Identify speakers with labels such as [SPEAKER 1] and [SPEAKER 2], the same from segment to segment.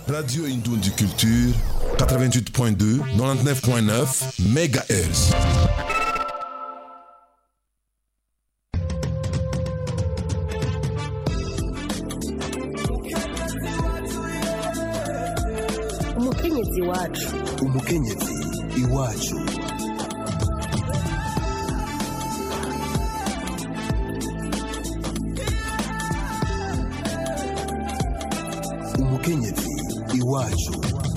[SPEAKER 1] Radio Indundi Culture, 88.2, 99.9 MHz.
[SPEAKER 2] umukenyezi wacu
[SPEAKER 3] umukenyezi iwacu umukenyezi iwacu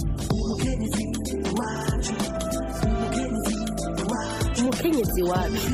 [SPEAKER 2] umukenyezi wacu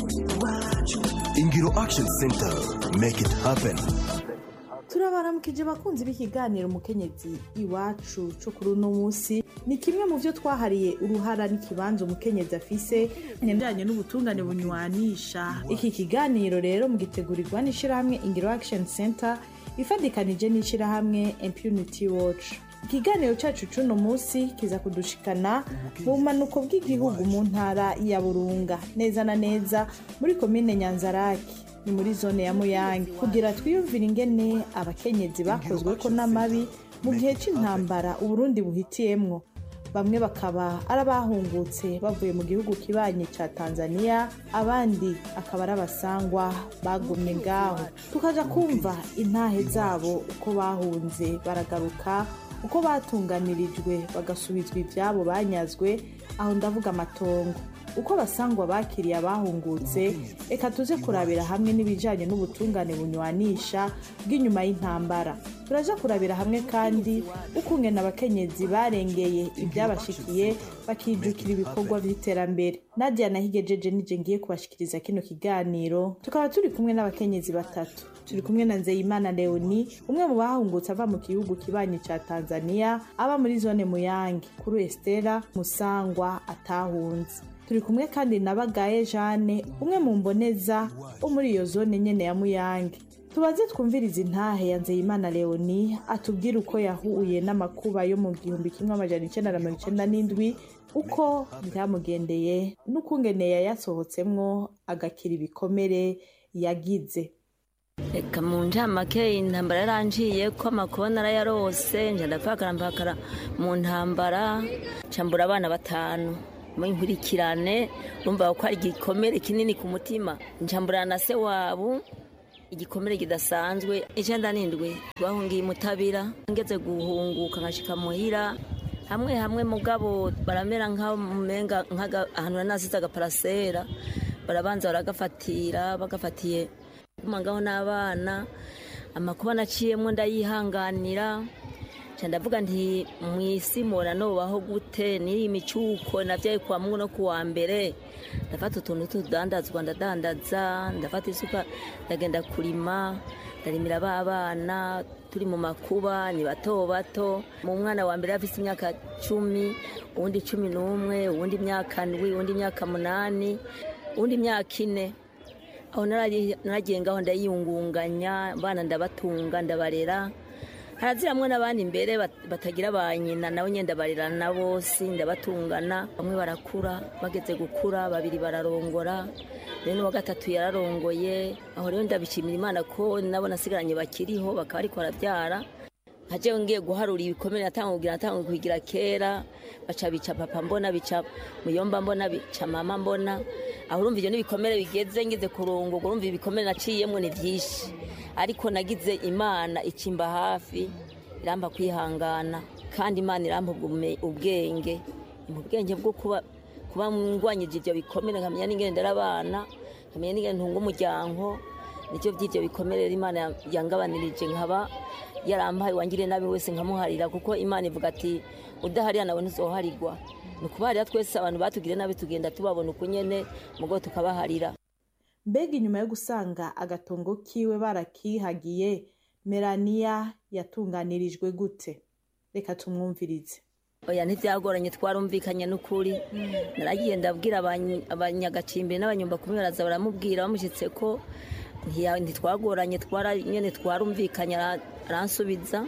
[SPEAKER 3] ingiro action center make it happen
[SPEAKER 4] turabaramukije abakunzi b'ikiganiro umukenyezi iwacu cyo kuri uno munsi ni kimwe mu byo twahariye uruhara n'ikibanza umukenyezi afise ibijyanye n'ubutungane bunywanisha iki kiganiro rero mugitegurirwa n'ishyirahamwe ingiro action center ifatikanije n'ishyirahamwe impunity watch ikiganiro cyacu cy'uno munsi kiza kudushikana mu bumanuko bw'igihugu mu ntara ya burunga neza na neza muri komine nyanzaraki ni muri zone ya muyange kugira twiyumvire ingene abakenyezi bakozwe ko n'amabi mu gihe cy'intambara uburundi buhitiyemwo bamwe bakaba ari abahungutse bavuye mu gihugu kibanyi ca tanzania abandi akaba ari abasangwa bagumye ngaho tukaja kumva intahe zabo uko bahunze baragaruka uko batunganirijwe bagasubizwa ivyabo banyazwe aho ndavuga amatongo uko abasangwa bakiriye abahungutse reka tuze kurabira hamwe n'ibijyanye n'ubutungane bunywanisha bw'inyuma y'intambara turaja kurabira hamwe kandi ukungena abakenyezi barengeye ibyabashikiye bakijukira ibikorwa by'iterambere nadia nahigejeje nije ngiye kubashikiriza kino kiganiro tukaba turi kumwe n'abakenyezi batatu turi kumwe na nzeyimana leoni umwe mu bahungutse ava mu gihugu kibanyi ca tanzania aba muri zone muyange kuri estera musangwa atahunze turi kumwe kandi na bagaye jane umwe mu mboneza wo muri iyo zone nyene ya muyange tubaze twumviriza intahe ya nzeyimana leoni atubwire uko yahuye n'amakuba yo mu gihumbi kimwe amajana icenda na mirongo icenda n'indwi uko byamugendeye n'ukungene yayasohotsemwo agakira ibikomere yagize
[SPEAKER 5] reka mu ncamake intambara yaranciye ko amakuba narayarose nja ndapfakara mpakara mu ntambara cambura abana batanu inkurikirane urumva ko ari igikomere kinini ku mutima ncambura na se wabo igikomere kidasanzwe icenda n'indwi bahungiye mutabira ngeze guhunguka nkashika muhira hamwe hamwe mugabo baramera nk'amenga ahantu nasize agaparasera barabanza baragafatira bagafatiye kumangaho n'abana amakuba naciyemo ndayihanganira ndavuga nti mu isi mbona nubaho gute n'iyi micuko nabyaye kuwa mungu no kuwa mbere ndafata utuntu tudandazwa ndadandaza ndafata isuka ndagenda kurima ndarimira ba bana turi mu makuba ni bato bato mu mwana wa mbere afite imyaka cumi uwundi cumi n'umwe uwundi imyaka ndwi uwundi imyaka munani uwundi imyaka ine aho naragiye ngaho ndayiyungunganya abana ndabatunga ndabarera haraziramwe n'abandi imbere batagira ba nyina nabo nyine ndabarera na bose ndabatungana bamwe barakura bageze gukura babiri bararongora rero n'uwa gatatu yararongoye aho rero ndabishimira imana ko nabo nasigaranye bakiriho bakaba ariko barabyara nkaje ngiye guharura ibikomere natanga kugira natanga kugira kera baca bica papa mbona bica muyomba mbona bica mama mbona aho urumva ivyo n'ibikomere bigeze ngeze kurunguka urumva ibikomere naciyemwo ni vyinshi ariko nagize imana ikimba hafi iramba kwihangana kandi imana iramba ubwenge mu bwenge bwo kuba kuba ngwanyije ivyo bikomere nkamenya n'ingene ndera abana nkamenya n'ingene ntunga umuryango nicyo by'ivyo bikomere imana yangabanirije nkaba yarampaye wangiriye nabi wese nkamuharira kuko imana ivuga ati udaharira nawe ntuzoharirwa ni ukubaharira twese abantu batugiriye nabi tugenda tubabona uko nyene mugo tukabaharira
[SPEAKER 4] mbega inyuma yo gusanga agatongo kiwe barakihagiye melania yatunganirijwe gute reka tumwumvirize
[SPEAKER 5] oya ntibyagoranye twarumvikanye n'ukuri naragiye ndabwira abanyagacimbiri n'abanyumba kumwe baraza baramubwira bamushyitse ko ntitwagoranye nyine twarumvikanye aransubiza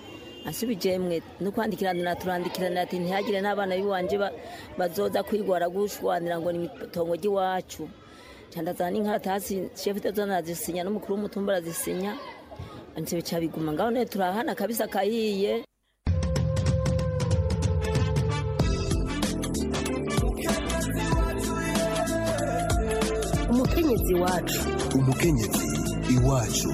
[SPEAKER 5] asubije mwe no kwandikirana turandikirana ati ntihagire n'abana b'iwanje bazoza kwigwara gushwanira ngo ni itongo ry'iwacu candazana n'inkaratasi shefu tezona arazisinya n'umukuru w'umutumba arazisinya ndetse bica biguma ngaho none turahana kabisa kahiye
[SPEAKER 2] umukenyezi wacu
[SPEAKER 3] umukenyezi iwacu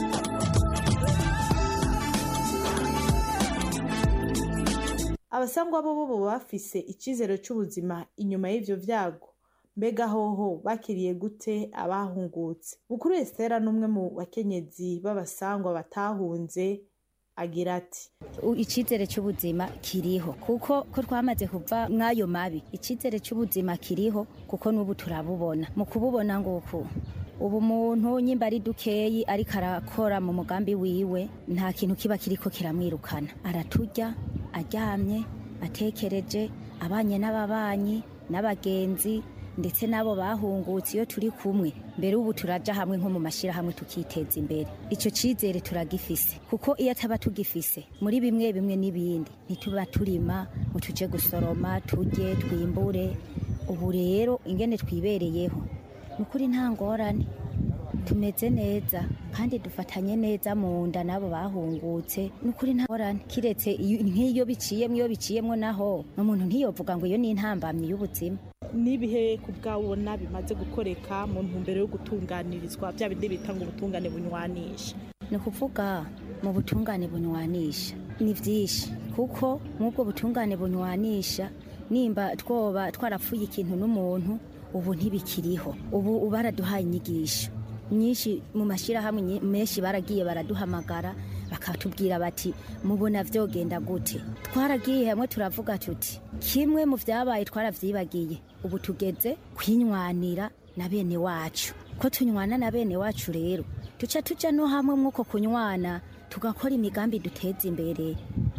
[SPEAKER 4] abasangwa bo bo bafise icizere c'ubuzima inyuma y'ivyo vyago mbega hoho bakiriye gute abahungutse bukuru estera n'umwe mu bakenyezi b'abasangwa batahunze agira ati
[SPEAKER 6] U- icizere cy'ubuzima kiriho kuko ko twamaze kuva mw'ayo mabi icizere cy'ubuzima kiriho kuko n'ubu turabubona mu kububona nguku ubu muntu nyimba ari dukeyi ariko arakora mu mugambi wiwe nta kintu kiba kiriko kiramwirukana araturya aryamye atekereje abanye n'ababanyi n'abagenzi ndetse n'abo bahungutse iyo turi kumwe mbere ubu turaja hamwe nko mu mashyirahamwe tukiteza imbere icyo cyizere turagifise kuko iyo ataba tugifise muri bimwe bimwe n'ibindi ntituba turima ngo tuje gusoroma turye twimbure ubu rero ingene twibereyeho ni ukuri nta ngorane tumeze neza kandi dufatanye neza mu nda n'abo bahungutse ni ukuri nta ngorane kiretse iyo- nk'iyo biciyemwo iyo biciyemwo naho umuntu ntiyovuga ngo iyo ni intambamyi y'ubuzima
[SPEAKER 4] n'ibihe ku bwabona bimaze gukoreka mu ntumbero yo gutunganirizwa bya bindi bita ngo ubutungane bunywanisha
[SPEAKER 6] ni ukuvuga mu butungane bunywanisha ni byinshi kuko mw'ubwo butungane bunywanisha nimba twoba twarapfuye ikintu n'umuntu ubu ntibikiriho ubu baraduhaye inyigisho nyinshi mu mashyirahamwe nyi- menshi baragiye baraduhamagara bakatubwira bati mubona vyogenda gute twaragiye hamwe turavuga tuti kimwe mu vyabaye twaravyibagiye ubu tugeze kwinywanira na bene wacu ko tunywana na bene wacu rero duca tuja no hamwe mw'uko kunywana tugakora imigambi duteza imbere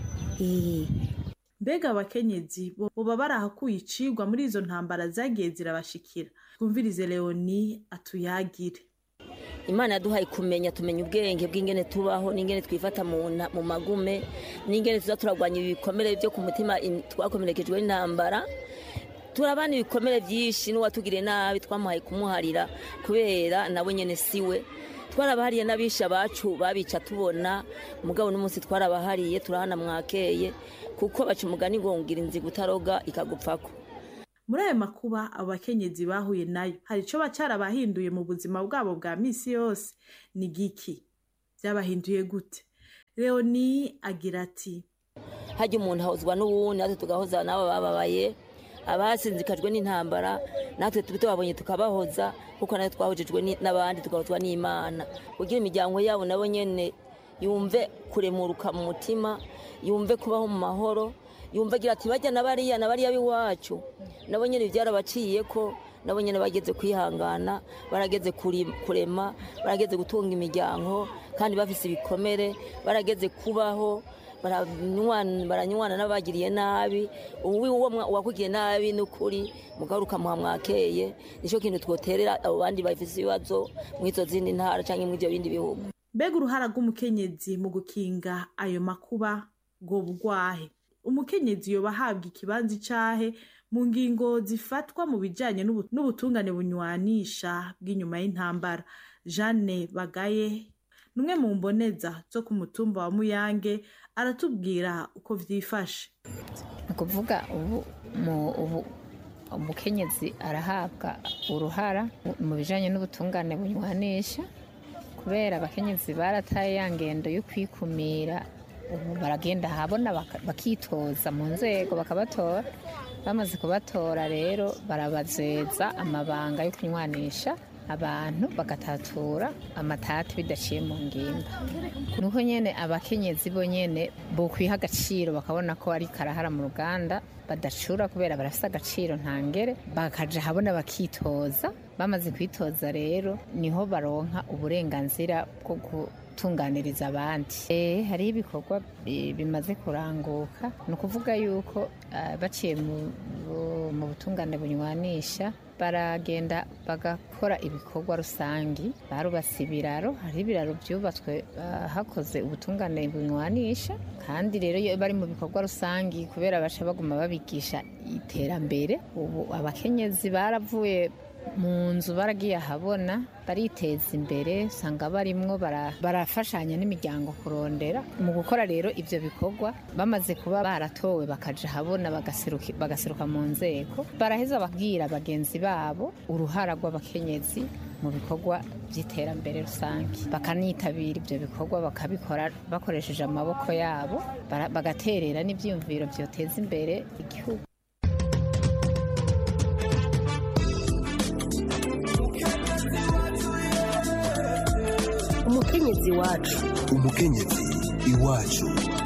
[SPEAKER 6] Eh,
[SPEAKER 4] mbega abakenyezi bo boba barahakuye icigwa muri izo ntambara zagiye zirabashikira twumvirize leoni atuyagire
[SPEAKER 5] imana yaduhaye kumenya tumenya ubwenge bw'ingene tubaho n'ingene twifata mu nta- mu magume n'ingene tuza turagwanya ibikomere byo ku mutima in- twakomerekejwe n'intambara turabana ibikomere byinshi n'uwatugiriye nabi twamuhaye kumuharira kubera nawe nyene siwe twarabahariye n'abisha bacu babica tubona mugabo n'umunsi twarabahariye turahana mwakeye kuko baca umugani ngo ngira inziga utaroga ikagupfako
[SPEAKER 4] muri ayo makuba abo bakenyezi bahuye nayo hari ico bacarabahinduye mu buzima bwabo bwa misi yose ni giki vyabahinduye gute leoni agira ati
[SPEAKER 5] hajya umuntu ahozwa n'uwundi natwe tugahoza n'abo bababaye abasinzikajwe n'intambara natwe tuba tubabonye tukabahoza kuko natwe twahojejwe ni- n'abandi tugahozwa n'imana kugira imiryango yabo nabo nyene yumve kuremuruka mu mutima yumve kubaho mu mahoro yumve agira ati bajya na bariya na bariya b'iwacu nabo nyene byarabaciye ko nabo nyene bageze kwihangana barageze kuri- kurema barageze gutunga imiryango kandi bafise ibikomere barageze kubaho baranywana baranywana n'abagiriye nabi uwi uwo mwa- uwakugiriye nabi n'ukuri mugabo ukamuha mwakeye nicyo kintu twoterera abo bandi bafise ibibazo mw'izo zindi ntara canke mw'ivyo bindi bihugu
[SPEAKER 4] mbega uruhara rw'umukenyezi mu gukinga ayo makuba ngo bugwahe umukenyezi yoba ahabwa ikibanza icahe mu ngingo zifatwa mu bijanye n'ubu- n'ubutungane bunywanisha bw'inyuma y'intambara jeanne bagaye numwe mu mboneza zo ku mutumba wa muyange aratubwira uko vyifashe
[SPEAKER 7] ni ukuvuga ubu mu- ubu umukenyezi arahabwa uruhara mu bijyanye n'ubutungane bunywanisha kubera abakenyezi barataye ya ngendo yo kwikumira ubu baragenda ahabona baka- bakitoza mu nzego bakabatora bamaze kubatora rero barabazeza amabanga yo kunywanisha abantu bagatatura amatati bidaciye mu ngimba nuko nyene abakenyezi bo nyene bokwiha agaciro bakabona ko ari karahara mu ruganda badacura kubera barafise agaciro ntangere bakaja habona bakitoza bamaze kwitoza rero niho baronka uburenganzira bwo gutunganiriza abandi Eh, hariho ibikorwa eh, bimaze kuranguka ni ukuvuga yuko ah, baciye mu- bu- mu butungane bunywanisha baragenda bagakora ibikorwa rusangi barubatse ibiraro hari ibiraro byubatswe ah, hakoze ubutungane bunywanisha kandi rero iyo bari mu bikorwa rusangi kubera baca baguma babigisha iterambere ubu abakenyezi baravuye mu nzu baragiye ahabona bariteza imbere usanga barimwo bara- barafashanya n'imiryango kurondera mu gukora rero ibyo bikorwa bamaze kuba baratowe bakaja ahabona bagaseruki- bagaseruka mu nzego baraheza babwira bagenzi babo uruhara rw'abakenyezi mu bikorwa by'iterambere rusange bakanitabira ibyo bikorwa bakabikora bakoresheje amaboko yabo bara- bagaterera n'ibyiyumviro byoteza imbere igihugu
[SPEAKER 2] umukenyezi wacu
[SPEAKER 3] umukenyezi iwacu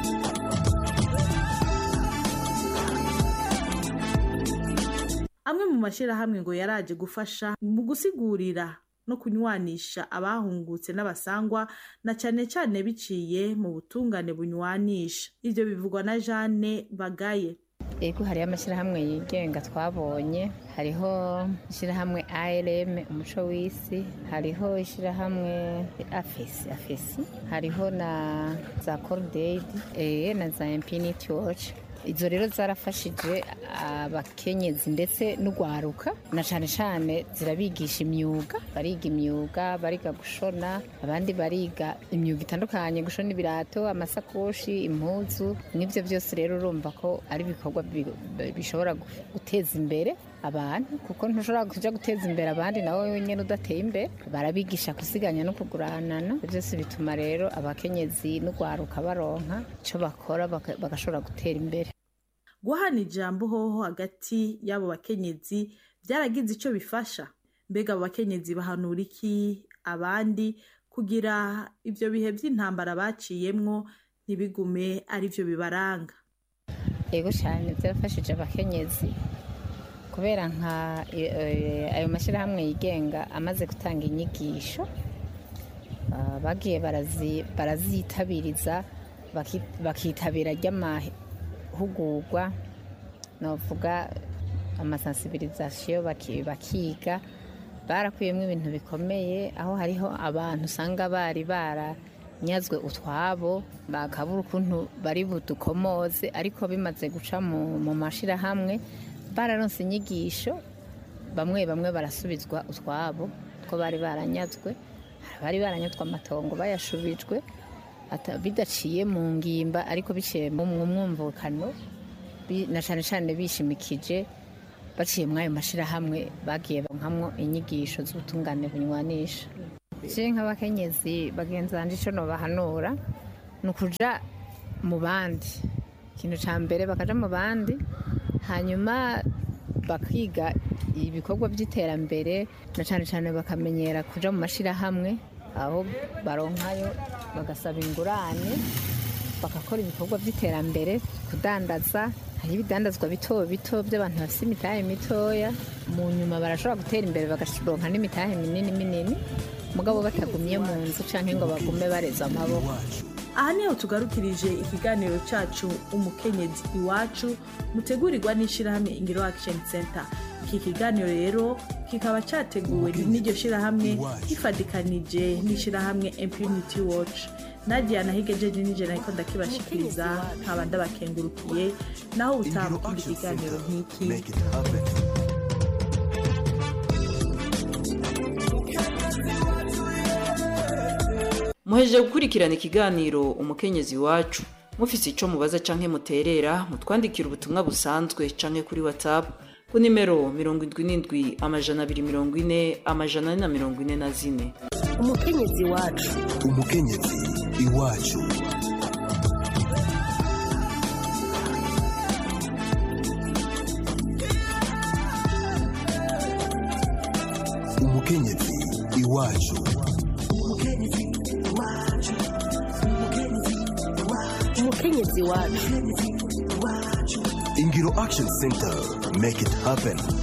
[SPEAKER 4] amwe mu mashyirahamwe ngo yaraje gufasha mu gusigurira no kunywanisha abahungutse n'abasangwa na cyane cyane biciye mu butungane bunywanisha ibyo bivugwa na jeanne bagaye
[SPEAKER 7] Ego hariho amashyirahamwe yigenga twabonye hariho ishyirahamwe ARM umuco w'isi hariho ishyirahamwe afesi afesi hariho na za Cordaid eh, na za Infinity Watch izo rero zarafashije abakenyezi ndetse n'ugwaruka na cyane cyane zirabigisha imyuga bariga imyuga bariga gushona abandi bariga imyuga itandukanye gushona ibirato amasakoshi impuzu nk'ibyo byose rero urumva ko ari ibikorwa bi- bishobora gu- guteza imbere abantu kuko ntushobora kujya guteza imbere abandi nawe wenyine udateye imbere barabigisha gusiganya no kuguranana Ibyo byose bituma rero abakenyezi n'ugwaruka baronka icyo bakora baka- bagashobora gutera imbere
[SPEAKER 4] guhana ijambo hoho hagati y'abo bakenyezi byaragize icyo bifasha mbega abo bakenyezi bahanura iki abandi kugira ibyo bihe by'intambara baciyemwo ntibigume ari byo bibaranga
[SPEAKER 7] yego cyane byarafashije abakenyezi kubera nka e- e, ayo mashyirahamwe yigenga amaze gutanga inyigisho ah, bagiye barazi- barazitabiriza baki- bakitabira ry'amahugurwa navuga amasansibirizasiyo baki- bakiga barakuyemo ibintu bikomeye aho hariho abantu usanga bari baranyazwe utwabo bakabura ukuntu bari budukomoze ariko bimaze guca mu mu mashyirahamwe bararonse inyigisho bamwe bamwe barasubizwa utwabo two bari baranyazwe hari abari baranyazwe amatongo bayashubijwe ata- bidaciye mu ngimba ariko biciye mu mu mwumvikano bi- na cyane cyane bishimikije baciye muri ayo mashyirahamwe bagiye bankamwo inyigisho z'ubutungane bunywanisha je nk'abakenyezi bagenzi banje ico nobahanura ni ukuja mu bandi ikintu ca mbere bakaja mu bandi hanyuma bakiga ibikorwa by'iterambere na cyane cyane bakamenyera kuja mu mashyirahamwe aho baronkayo bagasaba ingurane bagakora ibikorwa by'iterambere kudandaza hari ibidandazwa bito bito by'abantu bafite imitahe mitoya mu nyuma barashobora gutera imbere bagaronka n'imitahe minini minini mugabo batagumye mu nzu cyangwa ngo bagume bareza amaboko
[SPEAKER 4] aha niho tugarukirije ikiganiro cyacu umukenyezi iwacu mutegurirwa n'ishyirahamwe ingiro action center iki kiganiro rero kikaba cyateguwe n'iryo shyirahamwe gifatikanije n'ishyirahamwe impunity watch nadia nahigejeje nije nahiko ndakibashikiriza nkaba ndabakengurukiye naho utaha mu kindi kiganiro nk'iki
[SPEAKER 3] Make it happen.
[SPEAKER 8] muhejeje gukurikirana ikiganiro umukenyezi wacu mufise ico mubaza canke muterera mutwandikira ubutumwa busanzwe canke kuri whatsapp ku nimero mirongo indwi n'indwi amajana abiri mirongo ine amajana ane na mirongo ine na zine
[SPEAKER 2] umukenyezi wacu
[SPEAKER 3] umukenyezi iwacu umukenyezi iwacu
[SPEAKER 2] umukenyezi wacu
[SPEAKER 3] ingiro action center make it happen